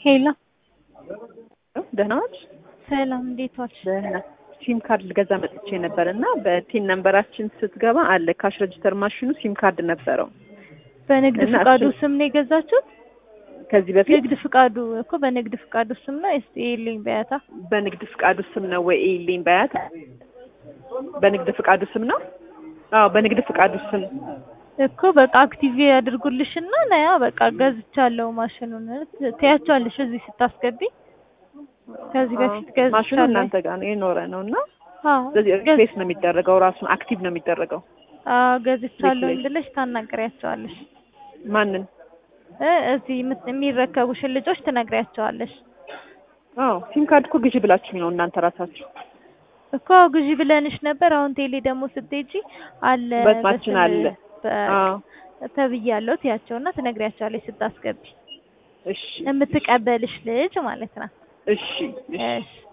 ሄሎ ደህና ዋልሽ? ሰላም፣ እንዴት ዋልሽ? ደህና ሲም ካርድ ልገዛ መጥቼ ነበር እና በቲን ነንበራችን ስትገባ አለ ካሽ ረጅስተር ማሽኑ ሲም ካርድ ነበረው። በንግድ እና ፍቃዱ እሱ- ስም ነው የገዛችሁት? ከዚህ በፊት ንግድ ፍቃዱ እኮ በንግድ ፍቃዱ ስም ነው። እስቲ ይልኝ በያታ በንግድ ፍቃዱ ስም ነው ወይ ኢሊን ባያት በንግድ ፍቃዱ ስም ነው? አዎ በንግድ ፍቃዱ ስም እኮ በቃ አክቲቭ ያድርጉልሽና ነያ በቃ ገዝቻለሁ ማሽኑን ትያቸዋለሽ እዚህ ስታስገቢ ከዚህ በፊት አዎ፣ ማሽኑ ገዝቻለሁ። እናንተ ጋር ነው የኖረ ነው እና አዎ ስለዚህ ገዝ- ሪፕሌስ ነው የሚደረገው ራሱን አክቲቭ ነው የሚደረገው። አዎ ገዝቻለሁ ሪፕሌስ። ብለሽ ታናግሪያቸዋለሽ። ማንን? እ እዚህ የምት- የሚረከቡሽን ልጆች ትነግሪያቸዋለሽ። አዎ ሲም ካርድ እኮ ግዢ ብላችሁኝ ነው እናንተ ራሳችሁ። እኮ አዎ ግዢ ብለንሽ ነበር። አሁን ቴሌ ደግሞ ስትሄጂ አለ በስማችን በስም- አለ። በ- አዎ ተብያለሁ ትያቸውና ትነግሪያቸዋለሽ ስታስገቢ እሺ የምትቀበልሽ ልጅ ማለት ነው። እሺ እሺ እሺ